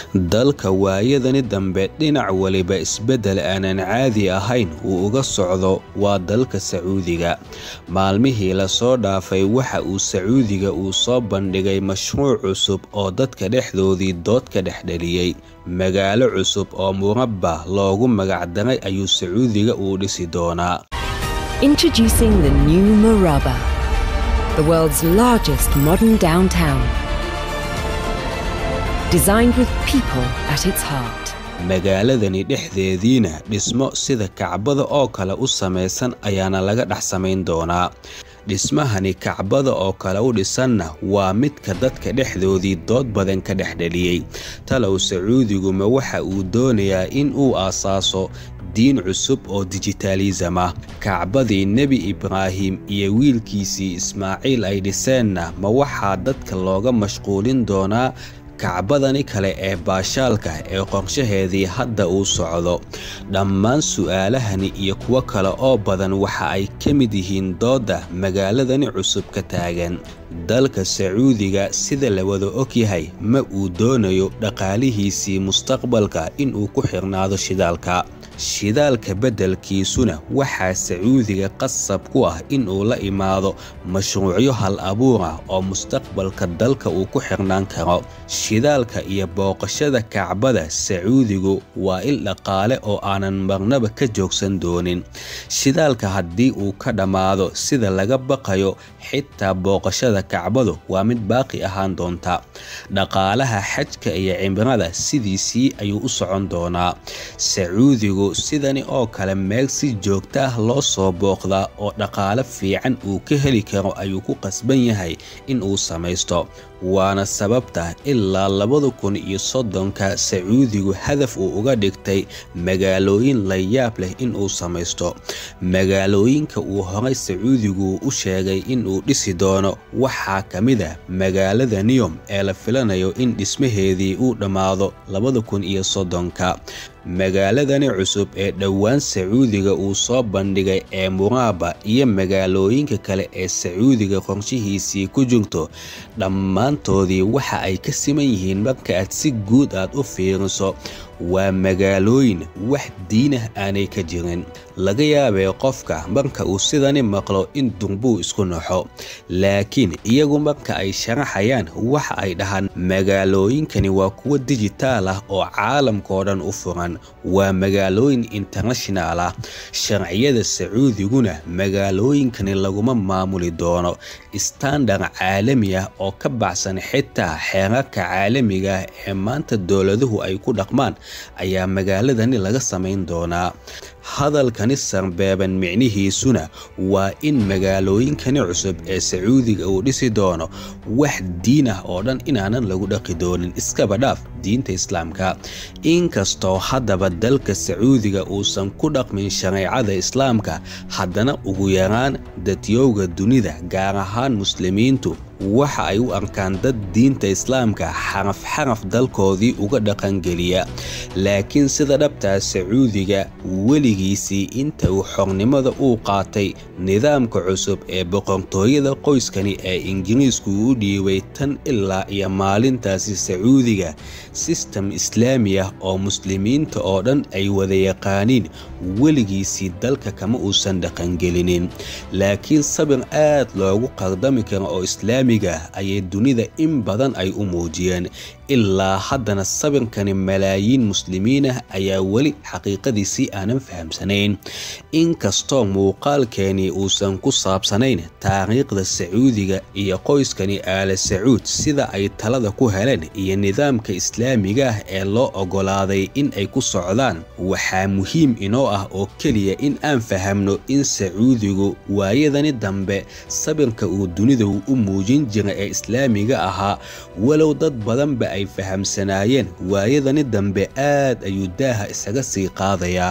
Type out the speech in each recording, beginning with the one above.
dalka waayadani dambe dhinac waliba isbeddel aanan caadi ahayn uu uga socdo waa dalka sacuudiga maalmihii lasoo dhaafay waxa uu sacuudiga uu soo bandhigay mashruuc cusub oo dadka dhexdoodii dood ka dhexdheliyey magaalo cusub oo murabba loogu magacdaray ayuu sacuudiga uu dhisi doonaa Introducing the new Murabba, the world's largest modern downtown. Designed with people at its heart. magaaladani dhexdeediina dhismo sida kacbada oo kale u samaysan ayaana laga dhex samayn doonaa dhismahani kacbada oo kale u dhisanna waa midka dadka dhexdoodii dood badan ka dhexdheliyey talow sacuudiguma waxa uu doonayaa in uu aasaaso diin cusub oo dijitaalisam ah kacbadii nebi ibraahim iyo wiilkiisii ismaaciil ay dhiseenna ma waxaa dadka looga mashquulin doonaa kacbadani kale ee baashaalka ee qorshaheedii hadda uu socdo dhammaan su'aalahani iyo kuwo kale oo badan waxa ay ka mid yihiin doodda magaaladani cusub ka taagan dalka sacuudiga sida la wada og yahay ma uu doonayo dhaqaalihiisii mustaqbalka inuu ku xirnaado shidaalka shidaalka beddelkiisuna waxaa sacuudiga qasab ku ah inuu la imaado mashruucyo hal abuur ah oo mustaqbalka dalka uu ku xirnaan karo shidaalka iyo booqashada kacbada sacuudigu waa il dhaqaale oo aanan marnaba ka joogsan doonin shidaalka haddii uu ka dhammaado sida laga baqayo xitaa booqashada kacbadu waa mid baaqi ahaan doonta dhaqaalaha xajka iyo cimrada sidiisii ayuu u socon doonaa sacuudigu sidani oo kale meel si joogta ah loo soo booqdaa oo dhaqaale fiican uu ka heli karo ayuu ku qasban yahay in uu samaysto waana sababta ilaa labada kun iyo soddonka sacuudigu hadaf uu uga dhigtay magaalooyin la yaab leh inuu samaysto magaalooyinka uu horay sacuudigu u sheegay inuu dhisi doono waxaa ka mid ah magaalada niyom ee la filanayo in dhismaheedii uu dhammaado labada kun iyo soddonka magaaladani cusub ee dhowaan sacuudiga uu soo bandhigay ee muraaba iyo magaalooyinka kale ee sacuudiga qorshihiisii ku jirto dhammaantoodii waxa ay ka siman yihiin marka aad si guud aad u fiiriso waa magaalooyin wax diinah aanay ka jirin laga yaabee qofka marka uu sidani maqlo in durbuu isku naxo laakiin iyagu marka ay sharaxayaan waxa ay dhahaan magaalooyinkani waa kuwo dijitaal ah oo caalamkao dhan u furan waa magaalooyin internashinaal ah sharciyada sacuudiguna magaalooyinkani laguma maamuli doono istandar caalami ah oo ka baxsan xitaa xeerarka caalamiga ah ee maanta dowladuhu ay ku dhaqmaan ayaa magaaladani laga samayn doonaa hadalkani sarbeeban micnihiisuna waa in magaalooyinkani cusub ee sacuudiga uu dhisi doono wax diin ah oo dhan inaanan lagu dhaqi doonin iskaba dhaaf diinta islaamka inkastoo haddaba dalka sacuudiga uusan ku dhaqmin shareecada islaamka haddana ugu yaraan dadyowga dunida gaar ahaan muslimiintu waxa ay u arkaan dad diinta islaamka xaraf xaraf dalkoodii uga dhaqangeliya laakiin sida dhabtaa sacuudiga weligiisii inta uu xornimada uu qaatay nidaamka cusub ee boqortooyada qoyskani ee ingiriisku u dhiibay tan ilaa iyo maalintaasi sacuudiga sistem islaami ah oo muslimiinta oo dhan ay wada yaqaaniin weligiisii dalka kama uusan dhaqangelinin laakiin sabir aad loogu qardami karo oo islaami ayay dunida in badan ay u muujiyeen ilaa haddana sabirkani malaayiin muslimiin ah ayaa weli xaqiiqadiisii aanan fahamsanayn inkastoo muuqaalkeeni uusan ku saabsanayn taariikhda sacuudiga iyo qoyskani aala sacuud sida ay talada ku heleen iyo nidaamka islaamiga ah ee loo oggolaaday in ay ku socdaan waxaa muhiim inoo ah oo keliya in aan fahamno in sacuudigu waayadani dambe sabirka uu dunida u muujin jira ee islaamiga ahaa walow dad badanba ay fahamsanaayeen waayadani dambe aad ayuu daaha isaga sii qaadayaa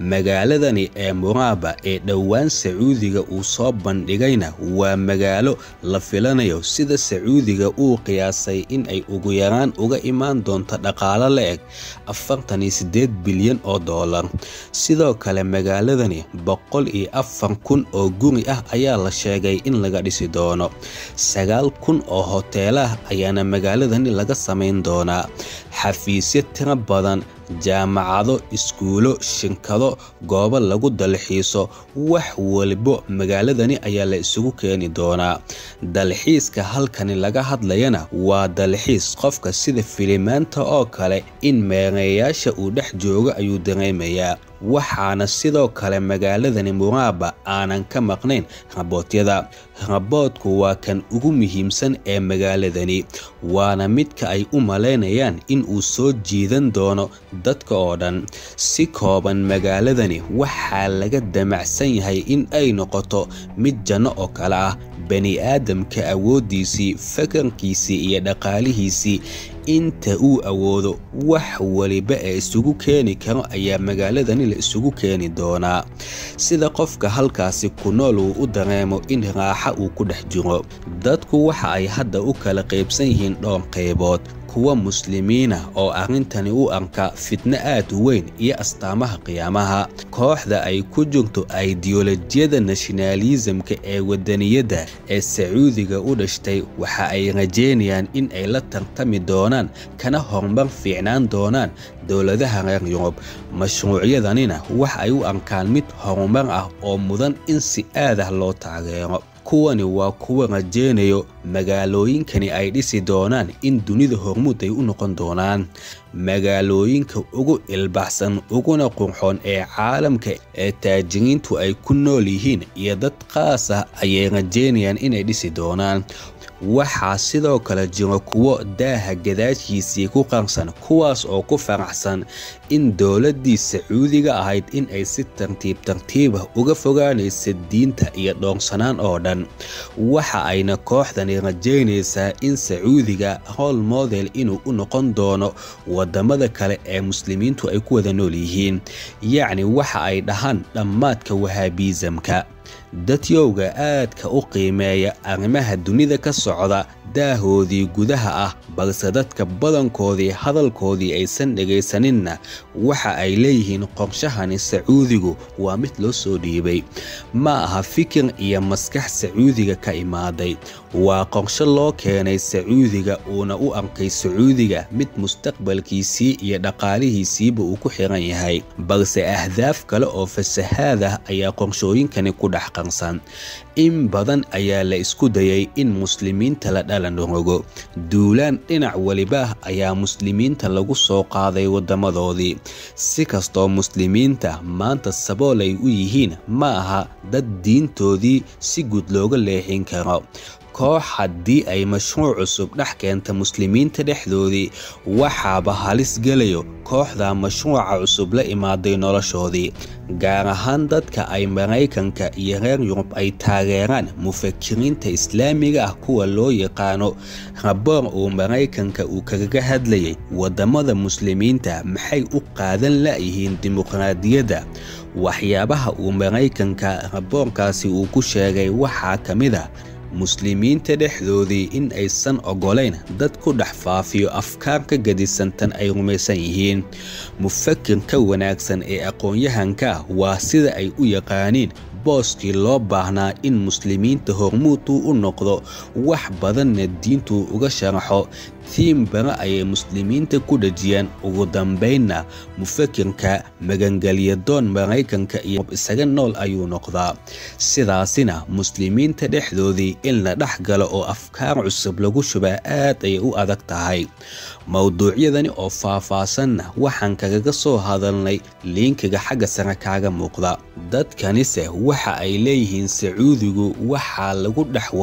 magaaladani ee muraaba ee dhowaan sacuudiga uu soo bandhigayna waa magaalo la filanayo sida sacuudiga uu qiyaasay in ay ugu yaraan uga imaan doonto dhaqaalo la eg afartan iyo sideed bilyan oo doolar sidoo kale magaaladani boqol iyo afar kun oo guri ah ayaa la sheegay in laga dhisi doono sagaal kun oo hoteelah ayaana magaaladani laga samayn doonaa xafiisyo tiro badan jaamacado iskuulo shinkado goobo lagu dalxiiso wax walibo magaaladani ayaa la isugu keeni doonaa dalxiiska halkani laga hadlayana waa dalxiis qofka sida filimaanta oo kale in meereeyaasha uu dhex joogo ayuu dareemayaa waxaana sidoo kale magaaladani muraaba aanan ka maqnayn raboodyada raboodku waa kan ugu muhiimsan ee magaaladani waana midka ay u malaynayaan in uu soo jiidan doono dadka oo dhan si kooban magaaladani waxaa laga damacsan yahay in ay noqoto mid janno oo kale ah bani aadamka awooddiisii fakarkiisii iyo dhaqaalihiisii inta uu awoodo wax waliba ee isugu keeni karo ayaa magaaladani la isugu keeni doonaa sida qofka halkaasi ku nool uu u dareemo in raaxa uu ku dhex jiro dadku waxa ay hadda u kala qaybsan yihiin dhowr qaybood kuwa muslimiina oo arrintani u arka fitno aad u weyn iyo astaamaha qiyaamaha kooxda ay ku jirto aidiyolojiyada nashinaalisamka ee wadaniyadda ee sacuudiga u dhashtay waxa ay rajeynayaan in ay la tartami doonaan kana horumar fiicnaan doonaan dowladaha reer yurub mashruucyadanina wax ay u arkaan mid horumar ah oo mudan in si aad ah loo taageero kuwani waa kuwa rajeynayo magaalooyinkani ay dhisi doonaan in dunida hormuud ay u noqon doonaan magaalooyinka ugu ilbaxsan uguna qurxoon ee caalamka ee taajiriintu ay ku nool yihiin iyo dad qaas ah ayay rajeynayaan inay dhisi doonaan waxaa sidoo kale jiro kuwo daaha gadaashiisii ku qarsan kuwaas oo ku faraxsan in dowladdii sacuudiga ahayd in ay si tartiib tartiibah uga fogaanaysa diinta iyo dhoorsanaan oo dhan waxa ayna kooxdani rajeynaysaa in sacuudiga howl model inuu u noqon doono wadamada kale ee muslimiintu ay ku wada nool yihiin yacni waxa ay dhahaan dhammaadka wahaabiisamka dadyowga aadka u qiimeeya arrimaha dunida ka socda daahoodii gudaha ah balse dadka badankoodii hadalkoodii aysan dhegaysaninna waxa ay leeyihiin qorshahani sacuudigu waa mid loo soo dhiibay ma aha fikir iyo maskax sacuudiga ka imaaday waa qorsho loo keenay sacuudiga uuna u arkay sacuudiga mid mustaqbalkiisii iyo dhaqaalihiisiiba uu ku xiran yahay balse ahdaaf kale oo fasahaad ah ayaa qorshooyinkani ku dhex qarsan in badan ayaa la isku dayay in muslimiinta la dhalan rogo duulaan dhinac weliba ayaa muslimiinta lagu soo qaaday wadamadoodii si kastoo muslimiinta maanta sabool ay u yihiin ma aha dad diintoodii si guud looga leexin karo koox haddii ay mashruuc cusub dhex keenta muslimiinta dhexdoodii waxaaba halis gelayo kooxda mashruuca cusub la imaaday noloshoodii gaar ahaan dadka ay maraykanka iyo reer yurub ay taageeraan mufakiriinta islaamiga ah kuwa loo yaqaano raboor uu maraykanka uu kaga hadlayay wadamada muslimiinta maxay u qaadan la'yihiin dimuqraadiyadda waxyaabaha uu maraykanka raboorkaasi uu ku sheegay waxaa ka mid a muslimiinta dhexdoodii in aysan ogolayn dad ku dhex faafiyo afkaar ka gadisantan ay rumaysan yihiin mufakirka wanaagsan ee aqoon-yahanka waa sida ay u yaqaaniin booskii loo baahnaa in muslimiinta hormuuduu u noqdo wax badanna diintuu uga sharaxo tiim bara ayay muslimiinta ku dhejiyeen ugu dambaynna mufakirka magangelyadoon maraykanka iyo isaga nool ayuu noqdaa sidaasina muslimiinta dhexdoodii in la dhex galo oo afkaar cusub lagu shubaa aad ayay u adag tahay mowduucyadani oo faah-faasanna waxaan kagaga soo hadalnay liinkiga xagga sare kaaga muuqda dadkanise waxa ay leeyihiin sacuudigu waxaa lagu dhex wadaa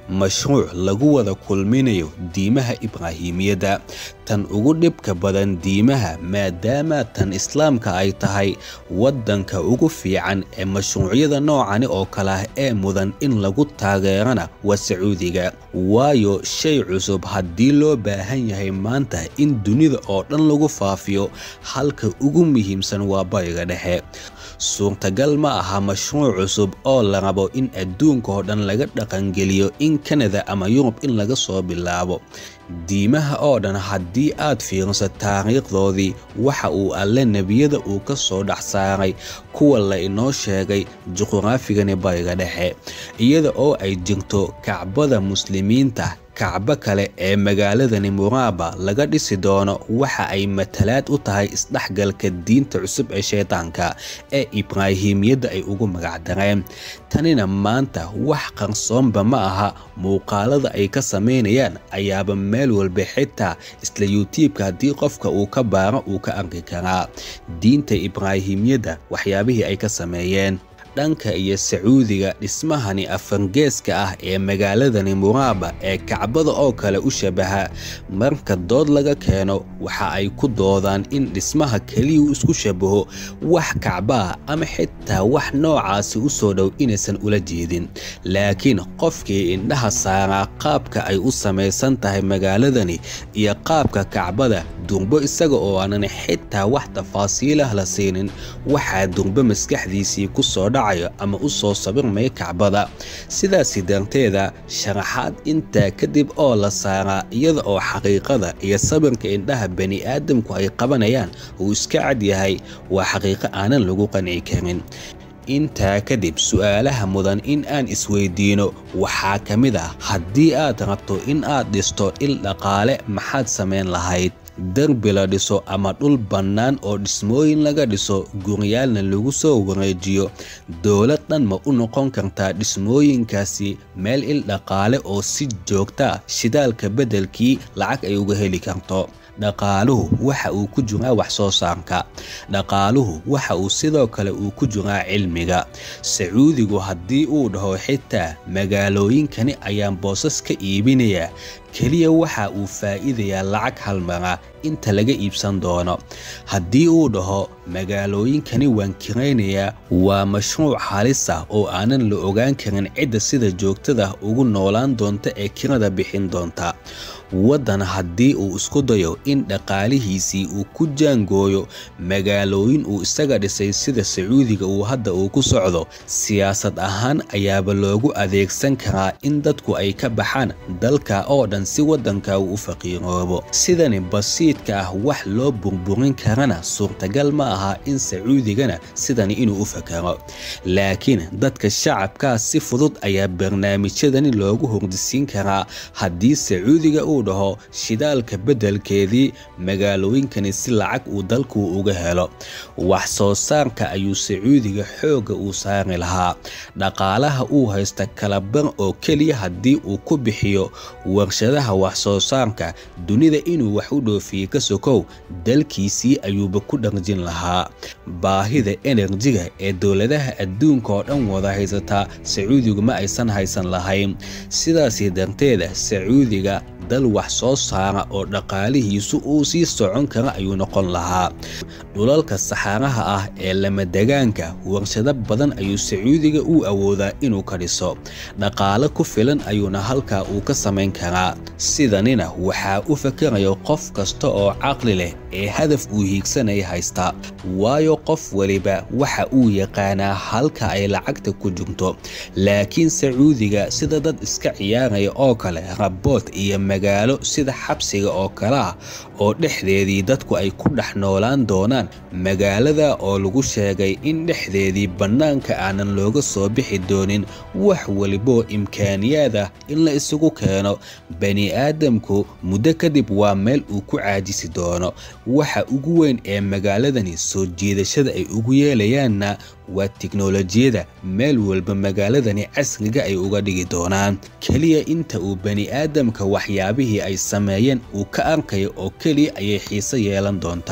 mashruuc lagu wada kulminayo diimaha ibraahimiyadda tan ugu dhibka badan diimaha maadaama tan islaamka ay tahay waddanka ugu fiican ee mashruucyada noocani oo kale ah ee mudan in lagu taageerana waa sacuudiga waayo shay cusub haddii loo baahan yahay maanta in dunida oo dhan lagu faafiyo halka ugu muhiimsan waa bariga dhexe suurtagal ma aha mashruuc cusub oo la rabo in adduunka oo dhan laga dhaqangeliyo in kanada ama yurub in laga soo bilaabo diimaha oo dhan haddii aad fiiriso taariikhdoodii waxa uu alle nebiyada uu ka soo dhex saaray kuwa la inoo sheegay juqraafigani bariga dhexe iyada oo ay jirto kacbada muslimiinta kacbo kale ee magaaladani muraaba laga dhisi doono waxa ay matalaad u tahay isdhexgalka diinta cusub ee shaydaanka ee ibraahimiyadda ay ugu magacdareen tanina maanta wax qarsoonba ma aha muuqaalada ay ka samaynayaan ayaaba meel walba xitaa isla yutuubka haddii qofka uu ka baaro uu ka arki karaa diinta ibraahimiyadda waxyaabihii ay ka sameeyeen dhanka iyo sacuudiga dhismahani afargeeska ah ee magaaladani muraaba ee kacbada oo kale u shabaha marka dood laga keeno waxa ay ku doodaan in dhismaha keliya uu isku shabaho wax kacbaah ama xitaa wax noocaasi u soo dhow inaysan ula jeedin laakiin qofkii indhaha saaraa qaabka ay u samaysan tahay magaaladani iyo qaabka kacbada durbo isaga oo aanan xitaa wax tafaasiilah la siinin waxaa durbo maskaxdiisii ku soo dhaca ama u soo sabirmaya kacbada sidaasi darteeda sharaxaad intaa kadib oo la saaraa iyada oo xaqiiqada iyo sabirka indhaha bani aadamku ay qabanayaan uu iska cad yahay waa xaqiiqo aanan lagu qanci karin intaa kadib su'aalaha mudan in aan isweydiino waxaa ka mid ah haddii aad rabto in aad dhisto il dhaqaale maxaad samayn lahayd derbi la dhiso ama dhul bannaan oo dhismooyin laga dhiso guryaalna lagu soo wareejiyo dowlad dhan ma u noqon kartaa dhismooyinkaasi meel il dhaqaale oo si joogta shidaalka beddelkii lacag ay uga heli karto dhaqaaluhu waxa uu ku jiraa wax soo saarka dhaqaaluhu waxa uu sidoo kale uu ku jiraa cilmiga sacuudigu haddii uu dhaho xitaa magaalooyinkani ayaan boosas ka iibinayaa keliya waxa uu faa'iidayaa lacag halmara inta laga iibsan doono haddii uu dhaho magaalooyinkani waan kiraynayaa waa mashruuc halis ah oo aanan la ogaan karin cidda sida joogtada ugu noolaan doonta ee kirada bixin doonta waddan haddii uu isku dayo in dhaqaalihiisii uu ku jaangooyo magaalooyin uu isaga dhisay sida sacuudiga uu hadda uu ku socdo siyaasad ahaan ayaaba loogu adeegsan karaa in dadku ay ka baxaan dalka oo dhan si waddanka uu u faqiiroobo sidani basiidka ah wax loo burburin karana suurtagal ma aha in sacuudigana sidani inuu u fakaro laakiin dadka shacabkaa si fudud ayaa barnaamijyadani loogu hordisiin karaa haddii sacuudiga uu dhaho shidaalka beddelkeedii magaalooyinkani si lacag uu dalku uga helo wax soo saarka ayuu sacuudiga xoogga uu saari lahaa dhaqaalaha uu haysta kalabar oo keliya haddii uu ku bixiyo warshadaha wax soo saarka dunida inuu wax u dhoofiye ka sokow dalkiisii ayuuba ku dharjin lahaa baahida enerjiga ee dowladaha adduunka oo dhan wada haysataa sacuudigu ma aysan haysan lahayn sidaasi darteeda sacuudiga dal wax soo saara oo dhaqaalihiisu uu sii socon kara ayuu noqon lahaa dhulalka saxaaraha ah ee lamadegaanka warshado badan ayuu sacuudiga uu awoodaa inuu ka dhiso dhaqaale ku filan ayuuna halkaa uu ka samayn karaa sidanina waxaa u fakarayo qof kasta oo caqli leh ee hadaf uu hiigsanaya haysta waayo qof weliba waxa uu yaqaanaa halka ay lacagta ku jirto laakiin sacuudiga sida dad iska ciyaaraya oo kale rabood iyo magaalo sida xabsiga oo kale ah oo dhexdeedii dadku ay ku dhex noolaan doonaan magaalada oo lagu sheegay in dhexdeedii bannaanka aanan looga soo bixi doonin wax waliboo imkaaniyaad ah in la isugu keeno bani aadamku muddo kadib waa meel uu ku caajisi doono waxa ugu weyn ee magaaladani soo jiidashada ay ugu yeelayaanna waa tiknolojiyada meel walba magaaladani casriga ay uga dhigi doonaan keliya inta uu bani aadamka waxyaabihii ay sameeyeen uu ka arkayo oo keliya ayay xiise yeelan doontaa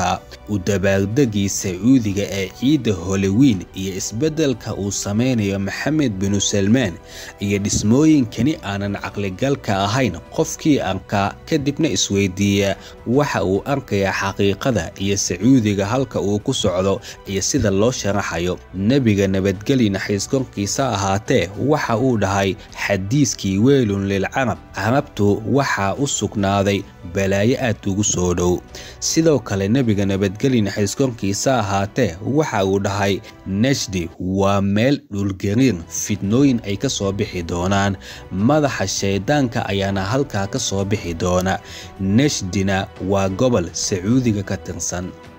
u dabaaldegii sacuudiga ee ciidda holowiin iyo isbeddelka uu sameynayo maxamed binu salmaan iyo dhismooyinkani aanan caqligalka ahayn qofkii arkaa kadibna isweydiiya waxa uu arkayaa xaqiiqada iyo sacuudiga halka uu ku socdo iyo sida loo sharaxayo nebiga nabadgeli naxiis korkiisa ahaatee waxa uu dhahay xadiiskii weylun lilcarab carabtu waxaa u sugnaaday balaayo aad ugu soo dhow sidoo kale nebiga nabadgeli naxiis korkiisa ahaatee waxa uu dhahay najdi waa meel dhulgariir fidnooyin ay ka soo bixi doonaan madaxa shayddaanka ayaana halkaa ka soo bixi doona najdina waa gobol sacuudiga ka tirsan